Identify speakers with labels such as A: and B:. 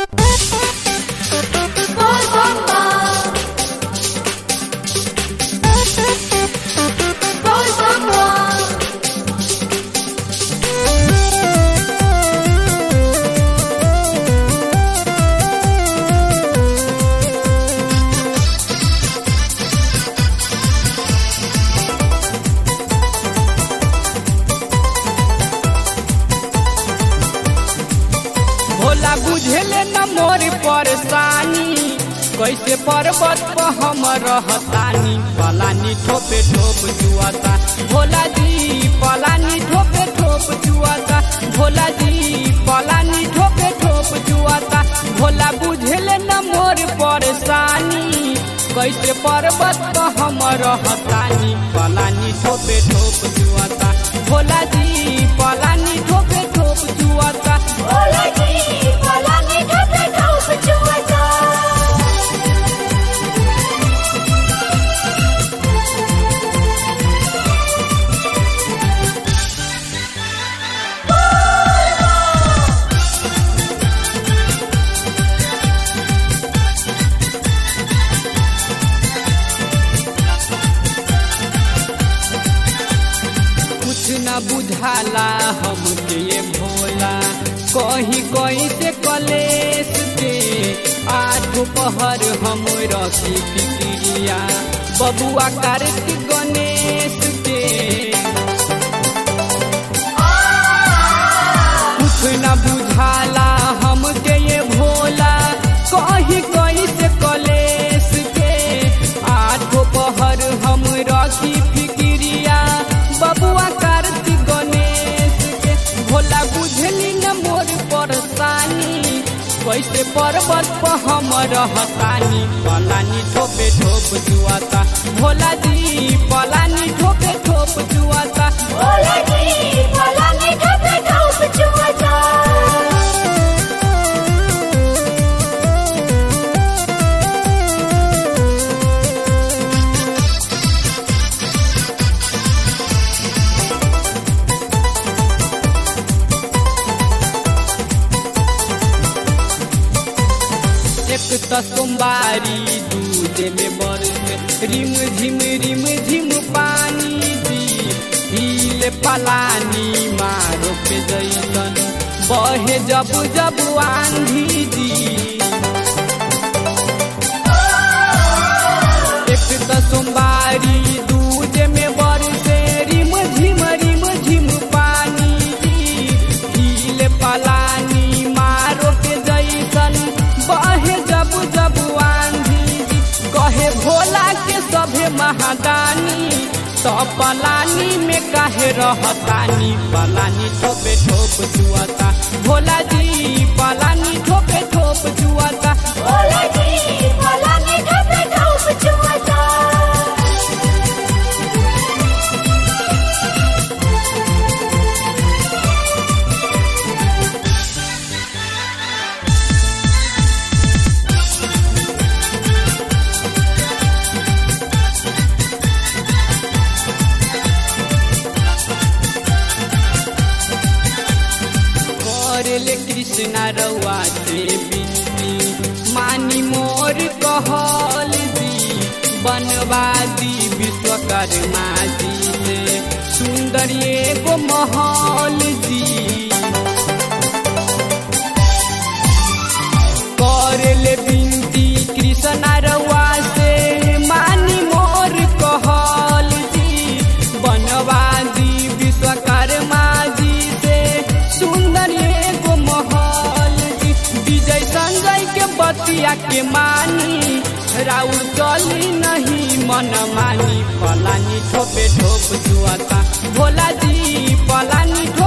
A: भोला बुझेले न मोर परेशानी कैसे पर्वत पर हम रहतानी पलानी ठोपे ठोप जुआता भोला जी पलानी ठोपे ठोप जुआता भोला जी पलानी ठोपे ठोप जुआता भोला बुझेले न मोर परेशानी कैसे पर्वत पर हम रहतानी पलानी ठोपे ठोप जुआता भोला जी पलानी ठोपे ठोप जुआता
B: भोला जी भोला ने ठोके ठोक जुआता
A: कुछ न बुझाला हमके ये भोला कहीं कहीं से कलेश के आठ पहर हम रखी फिक्रिया बबुआ कार्तिक गणेश के कुछ न बुझाला हमके ये भोला कहीं कहीं से कलेश के आठ पहर हम रखी फिक्रिया बबुआ कार्तिक गणेश के भोला बुझली न मोर परेशानी कैसे पर्वत पर हम रहतानी पलानी ठोपे ठोप जुआता भोला जी पलानी ठोपे ठोप जुआता
B: भोला जी भोला ने ठोके ठोक जुआता
A: एक त सोमवारी दूध में बरस रिम झिम रिम झिम पानी दी हिले पलानी मारो पे जैसन बहे जब जब आंधी दी एक त सोमवारी दूध में बरसे रिम झिम रिम झिम पानी दी हिले पलानी मारो के जैसन बहे जब जब आंधी दी कहे भोला के सभे महादानी तो पलानी में काहे रहतानी पलानी ठोपे ठोप जुआता भोला जी पलानी ठोपे ठोप जुआता
B: भोला जी भोला ने ठोके ठोक जुआता
A: करले कृष्णा रउआ से बिनती मानी मोर कहल दी बनवादी विश्वकर्मा जी से सुंदर एगो महल दी करले बिनती कृष्णा रउआ से मानी मोर कहल दी बनवादी विश्वकर्मा जी से सुंदर एगो महल दी विजय संजय के बतिया के मानी राउर चली नहीं मन मानी पलानी ठोपे ठोप जुआता भोला जी पलानी ठोपे